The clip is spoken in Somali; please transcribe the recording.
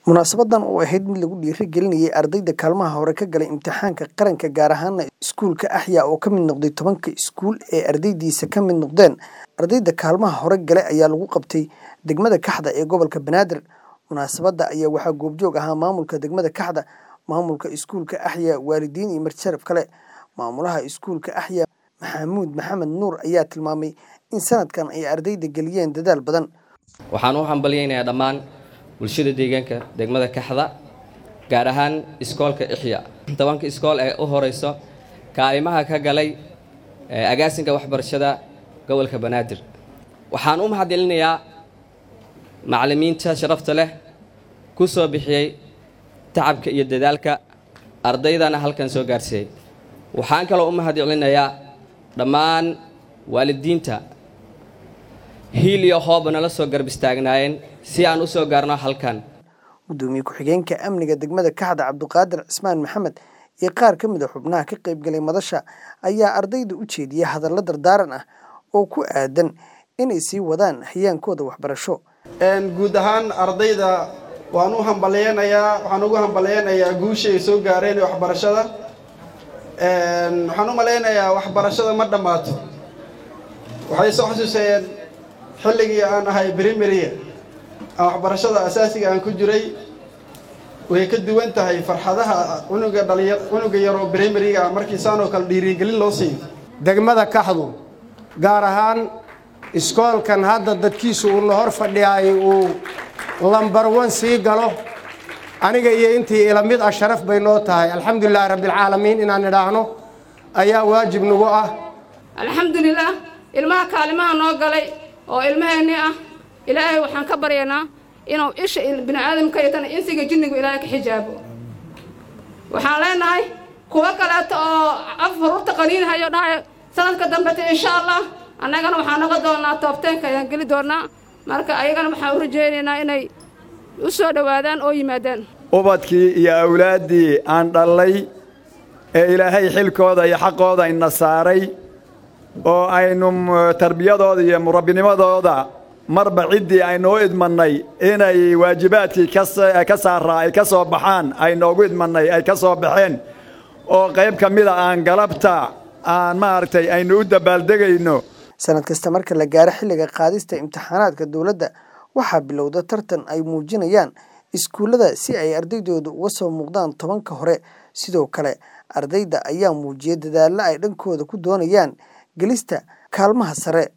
munaasabadan oo ahayd mid lagu dhiirigelinayay ardayda kaalmaha hore ka galay imtixaanka qaranka gaar ahaana iskuulka axyaa oo ka mid noqday tobanka iskuul ee ardaydiisa ka mid noqdeen ardayda kaalmaha hore galay ayaa lagu qabtay degmada kaxda ee gobolka banaadir munaasabadda ayaa waxaa goobjoog ahaa maamulka degmada kaxda maamulka iskuulka axyaa waalidiin iyo marjaraf kale maamulaha iskuulka axyaa maxamuud maxamed nuur ayaa tilmaamay in sanadkan ay ardayda geliyeen dadaal badan waxaan u hambalyaynayaa dhammaan bulshada deegaanka degmada kaxda gaar ahaan iskoolka ixya tobanka iskool ee u horeyso kaalimaha ka galay agaasinka waxbarashada gobolka banaadir waxaan u mahadcelinayaa macallimiinta sharafta leh ku soo bixiyey tacabka iyo dadaalka ardaydana halkan soo gaarsiiyey waxaan kaloo u mahadcelinayaa dhammaan waalidiinta hiil iyo hooba nala soo garb istaagnaayeen si aan u soo gaarno halkan gudoomiye ku-xigeenka amniga degmada kaxda cabduqaadir cismaan maxamed iyo qaar ka mid a xubnaha ka qaybgalay madasha ayaa ardayda u jeediyay hadallo dardaaran ah oo ku aadan inay sii wadaan hayaankooda waxbarasho guud ahaan ardayda waan u hambalyeynayaa waxaan ugu hambalyeynayaa guusha ay soo gaareen waxbarashada waxaan u malaynayaa waxbarashada ma dhammaato waxay soo xasuusayeen xilligii aan ahay brimaria aan waxbarashada asaasiga aan ku jiray way ka duwan tahay farxadaha cunuga dhaliya cunuga yaroo brimariga ah markii saanoo kale dhiirigelin loo siiyo degmada kaxdu gaar ahaan iskoolkan hadda dadkiisu uu na hor fadhiyaay uu lambar wan sii galo aniga iyo intii ila mid ah sharaf bay noo tahay alxamdulilaahi rabbialcaalamiin inaan idhaahno ayaa waajib nagu ah alxamdulilaah ilmaha kaalimaha noo galay oo ilmaheenni ah ilaahay waxaan ka baryaynaa inuu isha bini aadamka iyo tan insiga jinnigu ilaahay ka xijaabo waxaan leenahay kuwo kaleeto oo af hururta qaniinhayo dhahay sanadka dambeta insha allah annagana waxaan noqon doonaa toobteenka ayaan geli doonaa marka ayagana waxaan u rajaynaynaa inay u soo dhowaadaan oo yimaadaan ubadkii iyo awlaaddii aan dhallay ee ilaahay xilkooda iyo xaqooda ina saaray oo aynu tarbiyadooda iyo murabbinimadooda marba ciddii aynu u idmannay inay waajibaadkii ka saaraa ay ka soo baxaan ay noogu idmannay ay ka soo baxeen oo qayb ka mida aan galabta aan maaragtay aynu u dabaaldegayno sanad kasta marka la gaaro xilliga qaadista imtixaanaadka dowladda waxaa bilowda tartan ay muujinayaan iskuullada si ay ardaydooda uga soo muuqdaan tobanka hore sidoo kale ardayda ayaa muujiyay dadaallo ay dhankooda ku doonayaan gelista kaalmaha sare